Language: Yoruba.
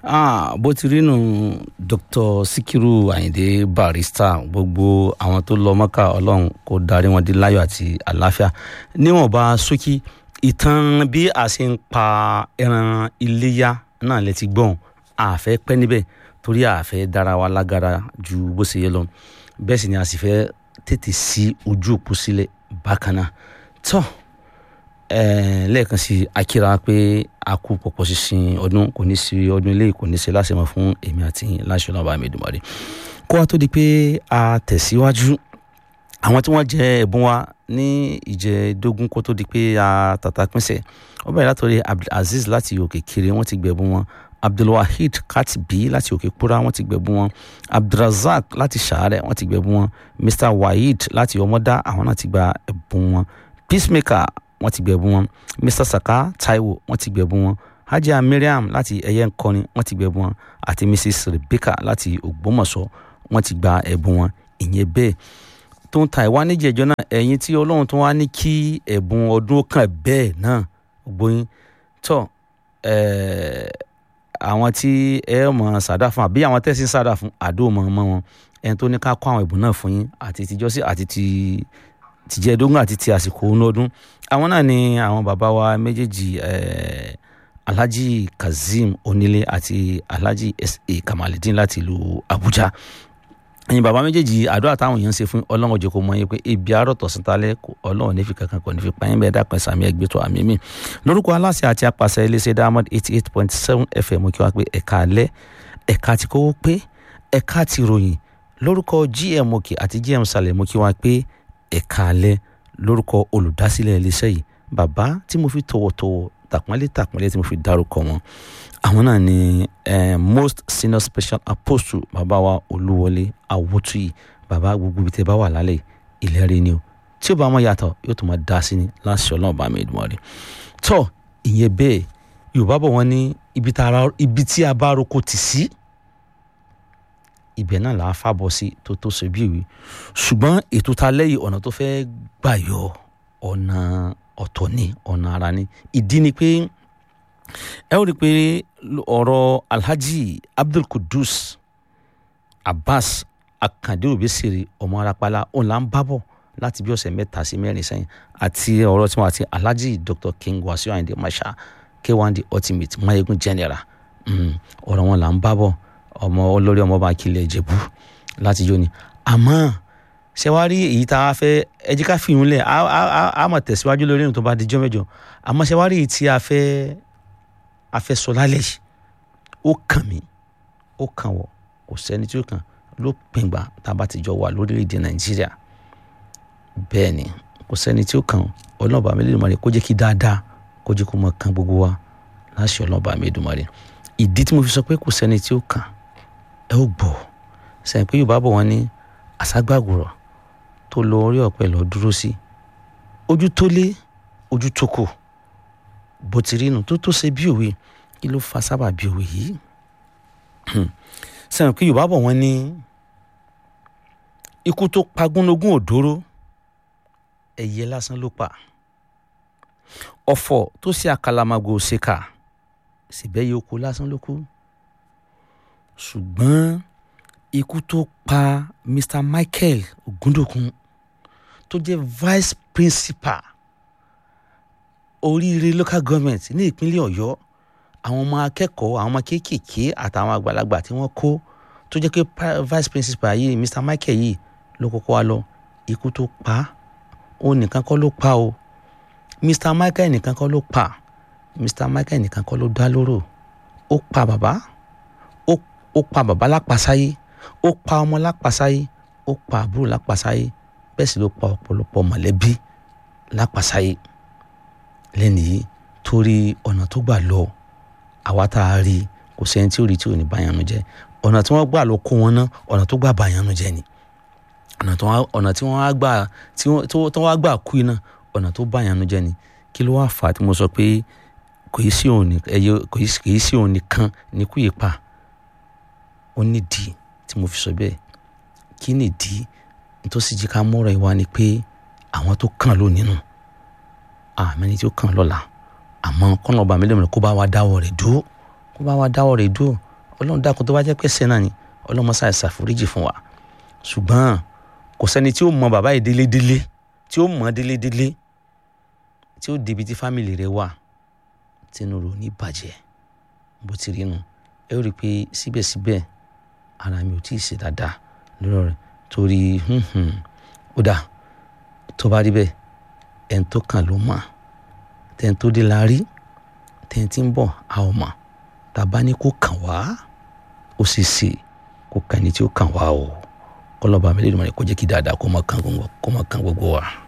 Ah, bó ti rí nù Dr. Sikiru Ayinde Barrister gbogbo àwọn tó lọ mọ́kà ọlọ́run kó darí wọn dé láyọ̀ àti àlàáfíà níwọ̀nba ṣókí ìtàn bí a ṣe ń pa ẹran iléyà náà lè ti gbọ́n àfẹ́ pẹ́ níbẹ̀ torí àfẹ́ dára wa lágara ju bó ṣe yẹ lọ bẹ́ẹ̀ sì ni a sì fẹ́ tètè sí ojú òpó sílẹ̀ bákan náà tọ́ ẹ̀ẹ́n lẹ́ẹ̀kan sí akíra pé a kú pọ̀pọ̀ sísìn ọdún kò ní sí ọdún ilé kò ní sí láṣẹmọ fún èmi àti láṣẹ ọlọ́ba àmẹ́dùmarè kó wa tó di pé a tẹ̀síwájú àwọn tí wọ́n jẹ ẹ̀bùn wa ní ìjẹ́dógún kó tó di pé a tàtà pínṣẹ̀ ó bẹ̀rẹ̀ látọ̀rẹ́ abdulaziz láti òkè kiri wọ́n ti gbẹ̀bùn wọn abdulwaheed katibi láti òkè kúra wọ́n ti gbẹ̀bùn wọn abdulrazak láti sàárẹ̀ wọ́n ti gbẹ̀bùn wọn mr waheed láti ọmọdá àwọn náà ti gba ẹ̀bùn wọn peacemaker wọ́n ti gbẹ̀bùn wọn mr saka taiwo wọ́n ti gbẹ̀bùn wọn hajia mariam láti ẹyẹ nkọni wọ́n ti gbẹ̀bùn wọn àti mrs rebecca láti ògbómọ̀ṣọ́ wọ́n ti gba ẹ̀bùn wọn ìyẹn bẹ́ẹ̀ tó ń ta ìwá níjẹ̀jọ́ náà ẹ̀yin tí ọlọ́run tó wá ní kí ẹ̀bùn ọdún kan bẹ́ẹ̀ náà gbóyin tọ́ àwọn tí ẹ mọ̀ sàdá fún àbí àwọn tẹ̀sí sàdá fún àdó mọ̀ mọ́ wọn ẹni tó ní ká kó àwọn ẹ̀bùn náà fún yín àti tìjọ́sí àti ti tìjẹ́dógún àti ti àsìkò ọdún àwọn náà ni àwọn bàbá wa méjèèjì alhaji kazeem onílé àti alhaji sa kamalidin láti ìlú abuja ẹ̀yin bàbá méjèèjì àdúrà táwọn èèyàn ń ṣe fún ọlọ́run òjò kò mọ yín pé ibi àárọ̀ tọ̀sán talẹ́ ọlọ́run ní fi kankan kò ní fi pààyàn bẹ́ẹ̀ dápẹ́ sàmì ẹgbẹ́ tó àmì mi lórúkọ aláṣẹ àti apàṣẹ iléeṣẹ́ diamond eighty eight point seven fm kí wọ́n pe ẹ̀ka alẹ́ ẹ̀ka ti kówó pé ẹ̀ka ti ròyìn lórúkọ gm òkè àti gm sàlẹ̀ mo kí wọ́n pe ẹ̀ka alẹ́ lórúkọ olùdásílẹ̀ iléeṣẹ́ yìí bàbá tí mo fi tọ̀wọ̀tọ̀wọ̀ tàpọ́nlé tàpọ́nlé tí mo fi dárúkọ wọn àwọn náà ni eh, most senior special apostle bàbá wa olúwọlé awótúyì bàbá gbogbo ibi tẹ bá wà lálẹ́ ìlérí ni o tí ó bá mọ yàtọ̀ yóò tún máa dá sí ni láti ọlọ́run bá mi dùn rí tọ́ ìyẹn bẹ́ẹ̀ yorùbá bọ̀ wọ́n ní ibi tí a bá roko tì sí ibẹ̀ náà là á fàbọ̀ sí tó tó ṣe bí ìwé ṣùgbọ́n ètò ta lẹ́yìn ọ̀nà tó fẹ́ gbà yọ ọ̀nà ọ̀tọ̀ ni ọ̀nà ara ni ìdí ni pé ẹ ó rí i pé ọ̀rọ̀ alhaji abdul kudus abbas akande obesere ọmọ arapala òun là ń bábọ̀ láti bí ọ̀sẹ̀ mẹ́ta sí mẹ́rin sẹ́yìn àti ọ̀rọ̀ tí wọ́n àti alhaji dr king wasiu ayinde masha k1 the ultimate mayegun general ọ̀rọ̀ wọn là ń bábọ̀ ọmọ olórí ọmọ bá kílẹ̀ ìjẹ̀bú láti jó ni àmọ́ ṣé wàá rí èyí tá a fẹ́ ẹ jẹ́ ká fi ìhun lẹ̀ á mọ̀ tẹ̀síwájú lórí ìrìn tó bá dijọ́ mẹ́jọ àmọ́ ṣé wàá rí èyí tí a fẹ́ a fẹ́ sọ lálẹ́ yìí ó kàn mí ó kàn wọ́ kò sẹ́ni tí ó kàn ló pìngbà tá a bá ti jọ wà lórílẹ̀‐èdè nàìjíríà bẹ́ẹ̀ ni kò sẹ́ni tí ó kàn ọlọ́ọ̀bà mi lè mọ̀ rẹ̀ kó jẹ́ kí dáadáa kó jẹ́ kó mọ̀ kàn gbogbo wa láṣẹ ọlọ́ọ̀bà mi dùn mọ́ rẹ̀ ìdí tí mo fi sọ pé kò sẹ́ni tí ó kàn ẹ ó gbọ́ sẹ́yìn pé yorùbá bọ̀ wọ́n ní àságbàgùrọ̀ tó lọ orí ọ̀pẹ lọ dúró sí ojú tó lé ojú tó kù bó ti rí nu tó tó ṣe bí òwe kí ló fa sábà bí òwe yìí sẹ́yìn pé yorùbá bọ̀ wọ́n ní ikú tó pagúnlógún òdóró ẹ̀yẹ lásán ló pa ọ̀fọ̀ tó ṣe àkàlàmàgò ṣèkà síbẹ̀ yìí ó kú lásán ló kú ṣùgbọ́n ikú tó pa Mr. Michael Ogundokun tó jẹ́ vice principal oríire local government ní ìpínlẹ̀ Ọ̀yọ́ àwọn ọmọ akẹ́kọ̀ọ́ àwọn ọmọ kéékèèké àtàwọn àgbàlagbà tí wọ́n kó tó jẹ́ pé vice principal yìí Mr. Michael yìí ló kọ́kọ́ wá lọ ikú tó pa ó nìkan kọ́ ló pa o Mr. Michael nìkan kọ́ ló pa Mr. Michael nìkan kọ́ ló dá lóró ó pa bàbá ó pa bàbá lápasáyé ó pa ọmọ lápasáyé ó pa àbúrò lápasáyé bẹ́ẹ̀ sì ló pa ọ̀pọ̀lọpọ̀ mọ̀lẹ́bí lápasáyé lẹ́nu yìí torí ọ̀nà tó gbà lọ àwa tá a rí kò sẹ́ni tí ò rí tí ò ní báyanu jẹ́ ọ̀nà tí wọ́n gbà lọ kó wọn ná ọ̀nà tó gbà báyanu jẹ́ ni ọ̀nà tí wọ́n á gbà tí wọ́n á gbà kú iná ọ̀nà tó báyanu jẹ́ ni kí ló wá fà á tí mo sọ pé kò í sí òun ẹyẹ kò í sí òun nìkan ní kú yìí pa ó nídìí tí mo fi sọ bẹ́ẹ̀ kí nìdí nítòsí jí ká mọ́rọ̀ ìwà ni pé àwọn tó kàn ló nínú àmẹ́ni tí ó kàn lọ́la àmọ́ kọ́nà ọba mi lẹ́mọ̀ọ́ kó bá wa dáwọ́ rẹ̀ dúró kó bá wa dáwọ́ rẹ̀ dúró ọlọ́run dákun tó bá jẹ́ pé ṣẹ́ náà ni ọlọ́run mọ́sá ìṣàforíjì fún wa ṣùgbọ́n kò sẹ́ni tí ó mọ bàbá yìí délédélé tí ó mọ délédélé tí ó débi tí fámìlì rẹ̀ wà tínú rò ní bàjẹ́ bó ti rí nu ẹ ó rí i pé síbẹ̀síbẹ̀ ara mi ò tí ì ṣe dáadáa lọ́rọ̀ rẹ̀ torí ó dà tó bá rí bẹ́ẹ̀ ẹni tó kàn ló mọ̀ tẹ́ni tó dé la rí tẹ́ni tí ń bọ̀ a ò mọ̀ tàbá ní kó kàn wá ó sì ṣe kó kàn ní tí ó kàn wá o kọlọ́ba mi lè dùn mọ́ ni kó jẹ́ kí dáadáa kó má kàn gbogbo wa.